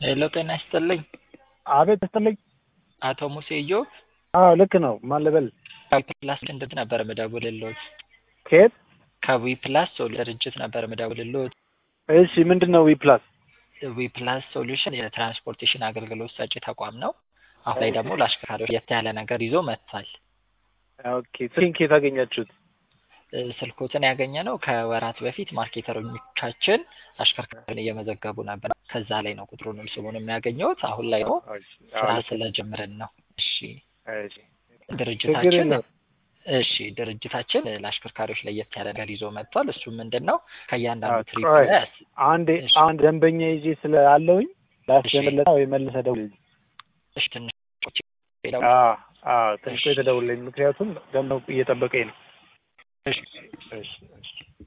ሄሎ ጤና ይስጥልኝ። አቤት ይስጥልኝ። አቶ ሙሴ ኢዮብ አዎ ልክ ነው። ማን ልበል? ፕላስ ድርጅት ነበር ምደውልልዎት። ከየት? ከዊ ፕላስ ድርጅት ነበር ምደውልልዎት። እሺ ምንድን ነው ዊ ፕላስ? ዊ ፕላስ ሶሉሽን የትራንስፖርቴሽን አገልግሎት ሰጪ ተቋም ነው። አሁን ላይ ደግሞ ለአሽከርካሪዎች ለየት ያለ ነገር ይዞ መጥቷል። ኦኬ ስልኬን ከየት አገኛችሁት? እ፣ ስልኮትን ያገኘ ነው ከወራት በፊት ማርኬተሮቻችን አሽከርካሪን እየመዘገቡ ነበር። ከዛ ላይ ነው ቁጥሩንም ስሙን የሚያገኘውት። አሁን ላይ ነው ስራ ስለጀምረን ነው። እሺ እሺ ችግር ድርጅታችን የለም። እሺ ድርጅታችን ለአሽከርካሪዎች ለየት ያለ ነገር ይዞ መጥቷል። እሱ ምንድን ነው? ከእያንዳንዱ ትሪፕ ቆይ፣ ላይ አንድ እሺ። አንድ ደንበኛ ይዤ ስላለውኝ ላስጀምርለታ ወይ መልሰህ ደውልልኝ። እሺ ትንሽ አዎ አዎ ትንሽ እሺ። ቆይ ተደውልልኝ፣ ምክንያቱም ደንበኛው እየጠበቀኝ ነው። እሺ እሺ እሺ